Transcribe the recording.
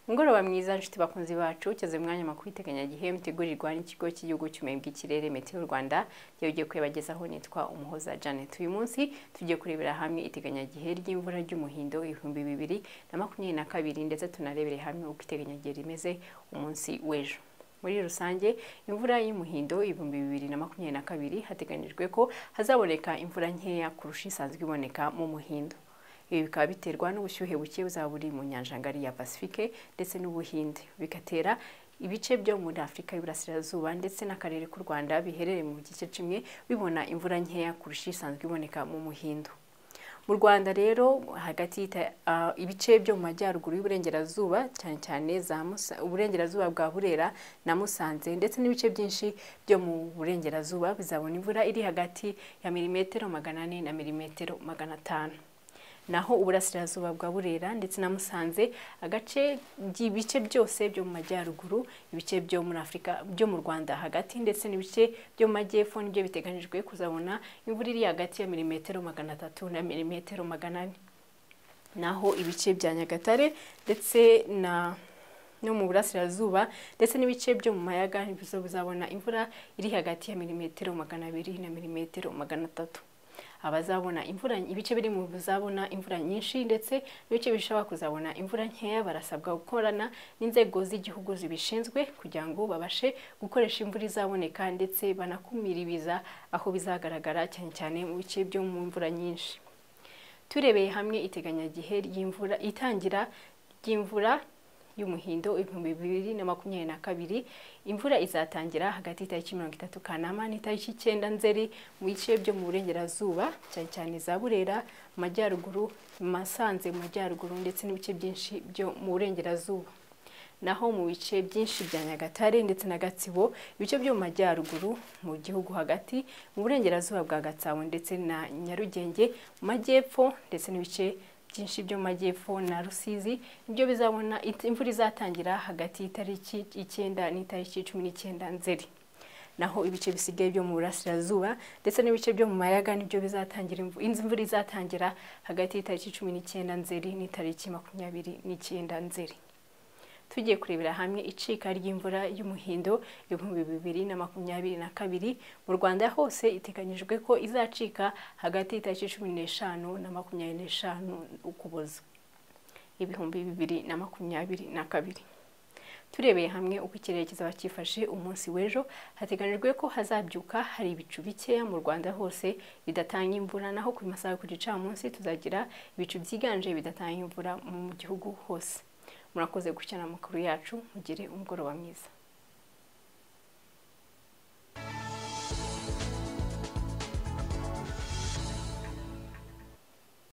mugoroba mwiza nshuti bakunzi bacu ugeze mu mwanya makuru w'iteganyagihe mutegurirwa n'ikigo cy'igihugu cy'ubumenyi bw'ikirere meteo rwanda ryo ugiye kubibagezaho nitwa umuhoza janet uyu munsi tugiye kurebera hamwe iteganyagihe ry'imvura ry'umuhindo ibihumbi bibiri na makumyabiri na kabiri ndetse tunarebere hamwe uko iteganyagihe rimeze umunsi w'ejo muri rusange imvura y'umuhindo ibihumbi bibiri na makumyabiri na kabiri hateganyijwe ko hazaboneka imvura nkeya kurusha isanzwe iboneka mu muhindo ibi bikaba biterwa n'ubushyuhe buke buzaba buri mu nyanjangari ya pasifike ndetse n'ubuhinde bigatera ibice byo muri afurika y'iburasirazuba ndetse n'akarere k'u rwanda biherereye mu gice kimwe bibona imvura nkeya kurusha isanzwe iboneka mu muhindo mu rwanda rero hagati ibice byo mu majyaruguru y'uburengerazuba cyane cyane uburengerazuba bwa burera na musanze ndetse n'ibice byinshi byo mu burengerazuba bizabona imvura iri hagati ya milimetero magana ane na milimetero magana atanu naho uburasirazuba bwa burera ndetse na musanze agace ibice byose byo mu majyaruguru ibice byo muri afurika byo mu rwanda hagati ndetse n'ibice byo mu majyepfo nibyo biteganyijwe kuzabona imvura iri hagati ya milimetero magana atatu na milimetero magana ane naho ibice bya nyagatare ndetse na no mu burasirazuba ndetse n'ibice byo mu mayaga nizo bizabona imvura iri hagati ya milimetero magana abiri na milimetero magana atatu abazabona imvura ibice biri mu bizabona imvura nyinshi ndetse n'ibice bishobora kuzabona imvura nkeya barasabwa gukorana n'inzego z'igihugu zibishinzwe kugira ngo babashe gukoresha imvura izaboneka ndetse banakumira ibiza aho bizagaragara cyane cyane mu bice byo mu mvura nyinshi turebeye hamwe iteganyagihe ry'imvura itangira ry'imvura y'umuhindo ibihumbi bibiri na makumyabiri na kabiri imvura izatangira hagati y'itariki mirongo itatu kanama n'itariki icyenda nzeri mu bice byo mu burengerazuba cyane cyane za burera mu majyaruguru masanze mu majyaruguru ndetse n'ibice byinshi byo mu burengerazuba naho mu bice byinshi bya nyagatare ndetse na gatsibo ibice byo mu majyaruguru mu gihugu hagati mu burengerazuba bwa gatsabo ndetse na nyarugenge mu majyepfo ndetse n'ibice byinshi byo mu majyepfo na rusizi nibyo bizabona imvura izatangira hagati y'itariki icyenda n'itariki cumi n'icyenda nzeri naho ibice bisigaye byo mu burasirazuba ndetse n'ibice byo mu mayaga nibyo bizatangira imvura izatangira hagati y'itariki cumi n'icyenda nzeri n'itariki makumyabiri n'icyenda nzeri tugiye kurebera hamwe icika ry'imvura y'umuhindo ibihumbi bibiri na makumyabiri na kabiri mu rwanda hose iteganyijwe ko izacika hagati y'itariki cumi n'eshanu na makumyabiri n'eshanu ukuboza ibihumbi bibiri na makumyabiri na kabiri turebeye hamwe uko ikirere kizaba cyifashe umunsi w'ejo hateganyijwe ko hazabyuka hari ibicu bikeya mu rwanda hose bidatanga imvura naho ku masaha ku gicamunsi tuzagira ibicu byiganje bidatanga imvura mu gihugu hose murakoze gukina amakuru yacu mugire umugoroba mwiza